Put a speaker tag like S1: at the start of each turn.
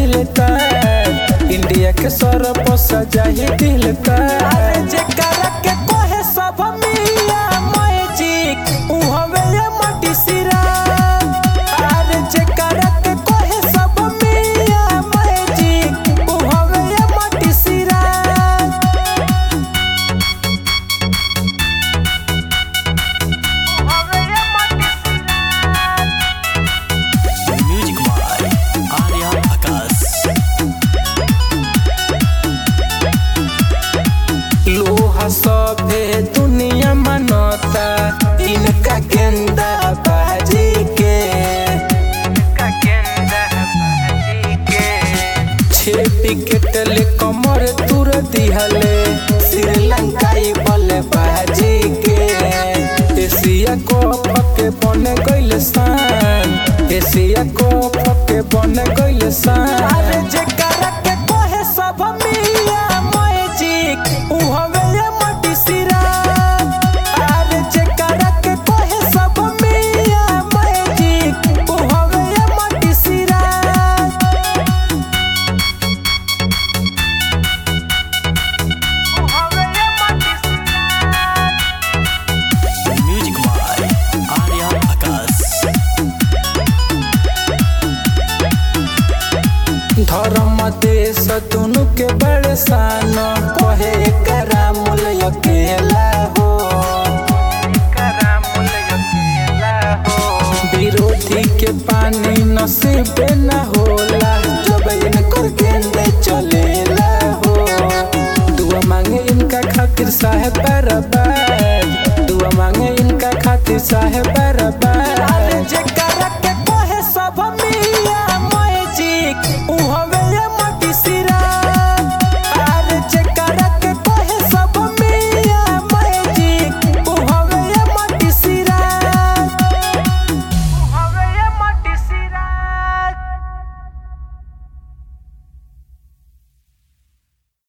S1: मिलता इंडिया के सर पर सजा ही दिलता अरे जेकरा के कोहे सब मिया मैजिक उ हवे ये मटी सिरा अरे जेकरा के कोहे सब मिया मैजिक उ हवे ये मटी सिरा
S2: म्यूजिक बाय आर्या आकाश
S1: लोहा सभे दुनिया मनता इनका गेंदा बाजी के छे विकेट ले कमर तुर दिहले श्रीलंकाई बल्लेबाजी के एशिया कप के बन गइल शान एशिया कप के बन गइल शान अरे जेकरा के कोहे सब मिया मैजिक उ हवे ये मटी सिरा अरे जेकरा के कोहे सब मिया मैजिक उ हवे ये मटी सिरा
S2: म्यूजिक बाय आर्या आकाश
S1: धर्म देश दुनु के बड़े सान कहे एकरा मूल अकेला हो विरोधी के पानी नसीब न होला जब इनकर गेंदे चलेला हो दुआ मांगे इनका खातिर साहेब बराबर दुआ मांगे इनका खातिर साहेब